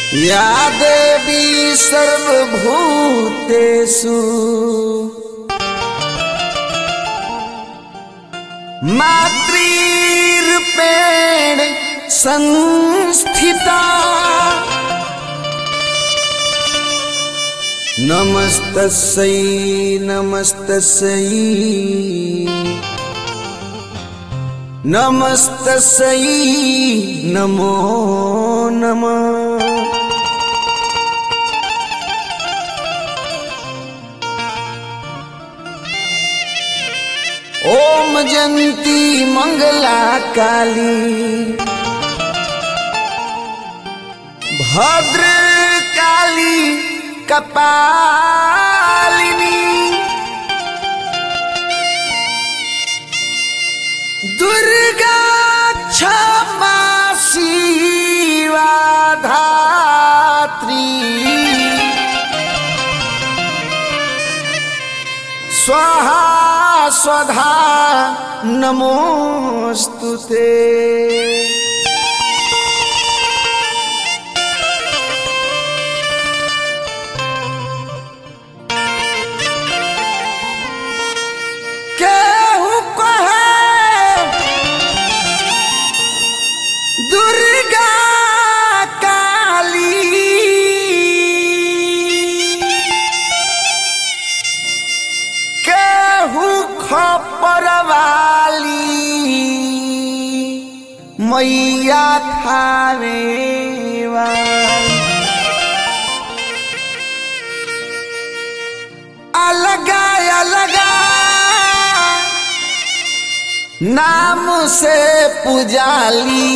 या देवी सर्वभूतेषु मातृरूपेण संस्थिता नमस्तस्यै नमस्तस्यै नमस्तस्यै नमो नमः ओम जंती मंगला काली भद्र काली कपालिनी दुर्गा क्षमा शिवा धात्री स्वाहा स्वधा नमोऽस्तु ते केहू कहे दुर्गा काली केहू खपर वाली मैया थावे वाली अलगा अलगा नाम से पुजाली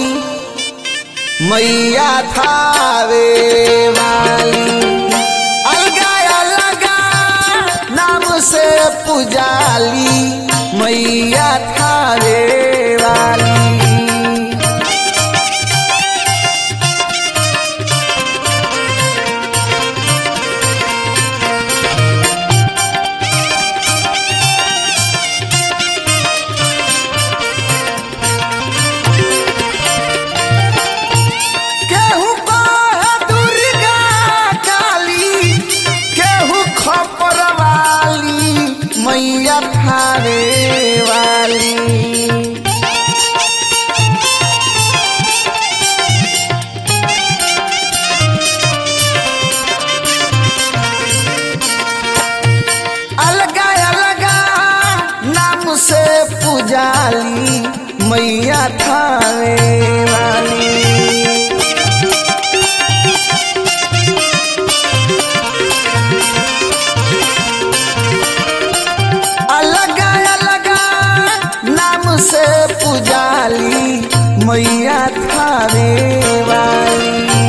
मैया थावे वाली अलगा अलगा नाम से पुजाली मैया थावे वाली केहू कहे दुर्गा काली केहू खपर वाली मैया थारे वाली अलगा अलगा नाम से पुजाली मैया थारे वाली अलग अलग नाम से पुजाली मैया थारे वाली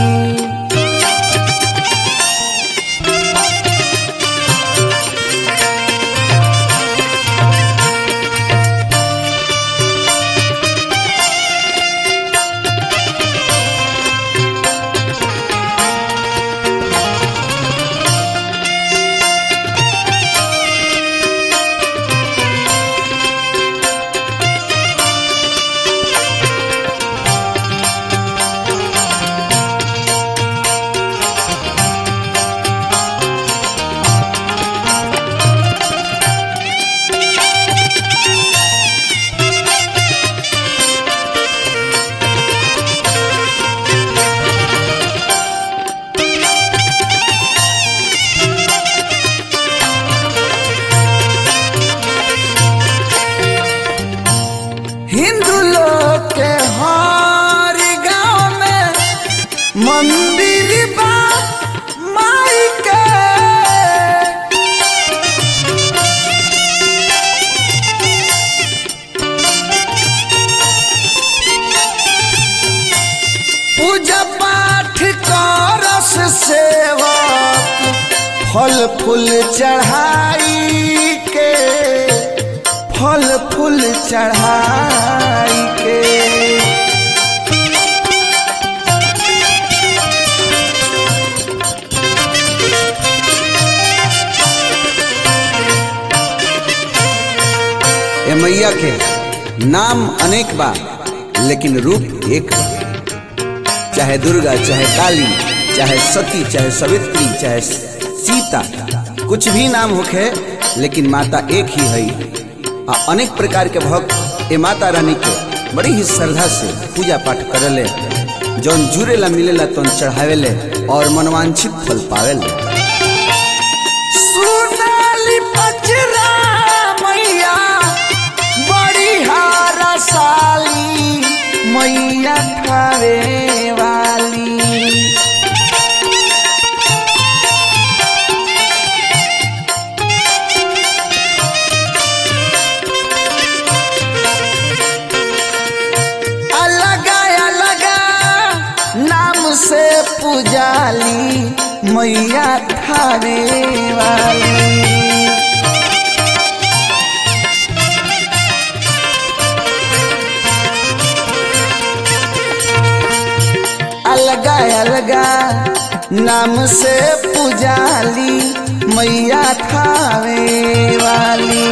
हिंदू लोग के हर गांव में मंदिर बा माई के पूजा पाठ करस सेवक फल फूल चढ़ाई के फल फूल चढ़ाई के ए मैया के नाम अनेक बा लेकिन रूप एक बा चाहे दुर्गा चाहे काली चाहे सती चाहे सवित्री चाहे सीता कुछ भी नाम होखे लेकिन माता एक ही है आ अनेक प्रकार के भक्त ए माता रानी के बड़ी ही श्रद्धा से पूजा पाठ करले जौन जुड़ेला मिलेला तौन चढ़ावेले और मनवांछित फल पावेले सुनाली पचरा मैया बड़ी हारा साली मैया थारे वाली अलगा अलगा नाम से पुजाली मैया थारे वाली अलगा अलगा नाम से पुजाली मैया थावे वाली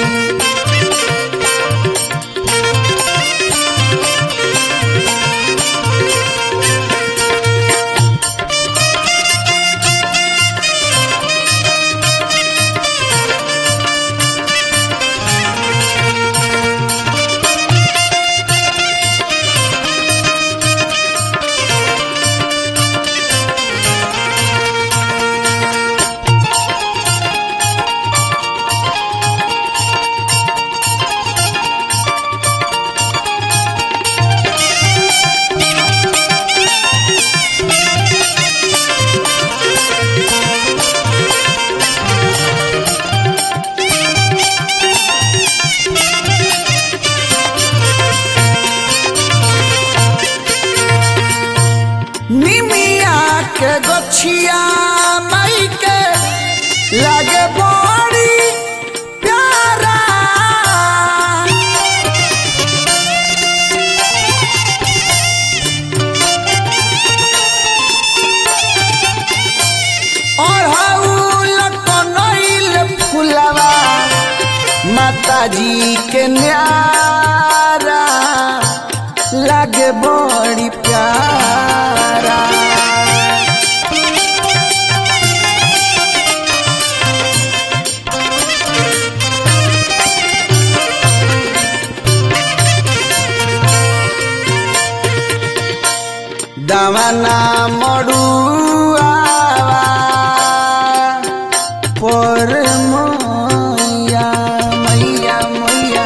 निमिया के गछिया माई के लागे बड़ी प्यारा अढ़ौल कनैल फुलवा माता जी के न्यारा लागे बड़ी प्यारा दावाना मड़ुआ पर मैया मैया मैया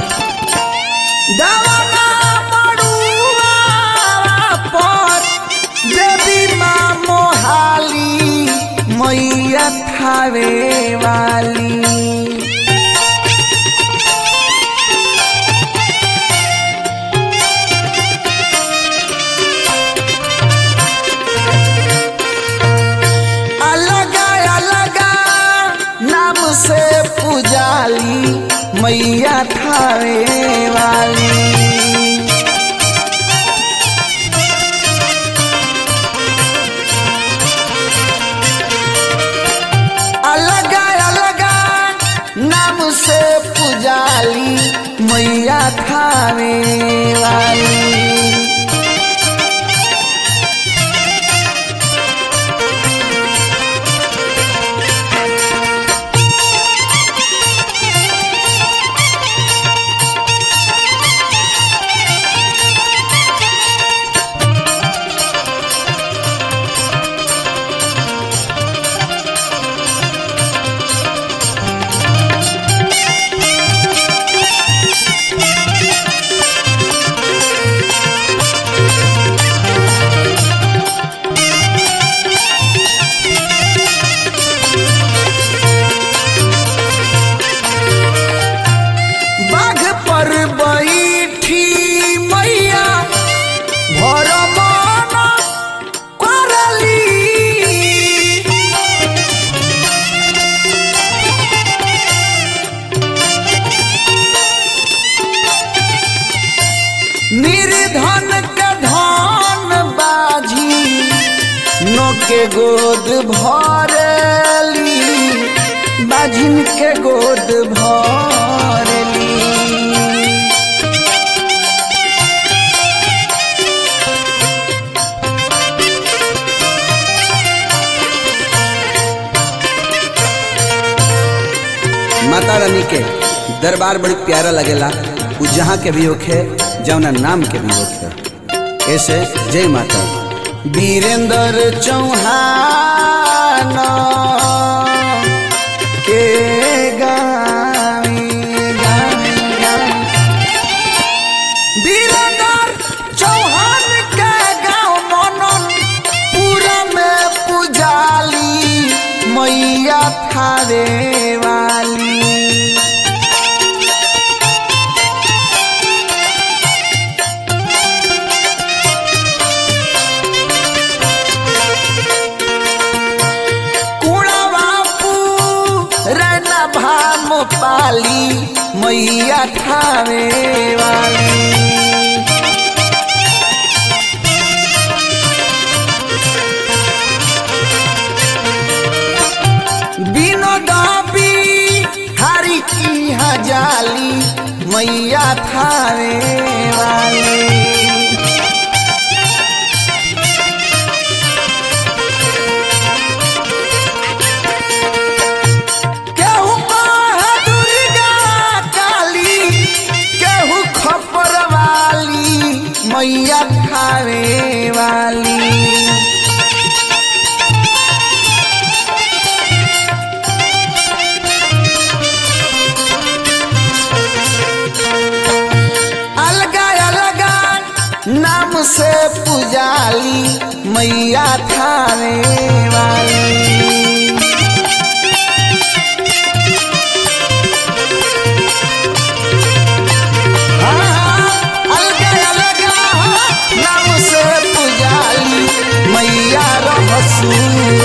दावाना मड़ुआ पर देवी माँ मोहाली मैया थावे वाली अलगा अलगा नाम से पुजाली मैया थावे वाली अलगा अलगा नाम से पुजाली मैया थावे वाली बाघ पर बैठी मैया भर मन करली निर्धन के धन बाझी नो के गोद भरली बाझिन के गोद भरली रानी के दरबार बड़ी प्यारा लगेला उ जहाँ के भी होखे जौना नाम के भी होखे ऐसे जय माता वीरेंद्र चौहान के गावी गावी गावी वीरेंद्र चौहान के गाँव मनन पूरा में पुजाली मैया थारे वाली कुड़ा बापू रैना भाम पाली मैया ठावे वाली बिनोदाबी हरी की हजाली मैया थावे वाली केहू कहे दुर्गा काली केहू खपर वाली मैया खावे वाली अलगा अलगा नाम से पुजाली मैया थावे वाली अलगा अलगा नाम से पुजाली मैया रहसू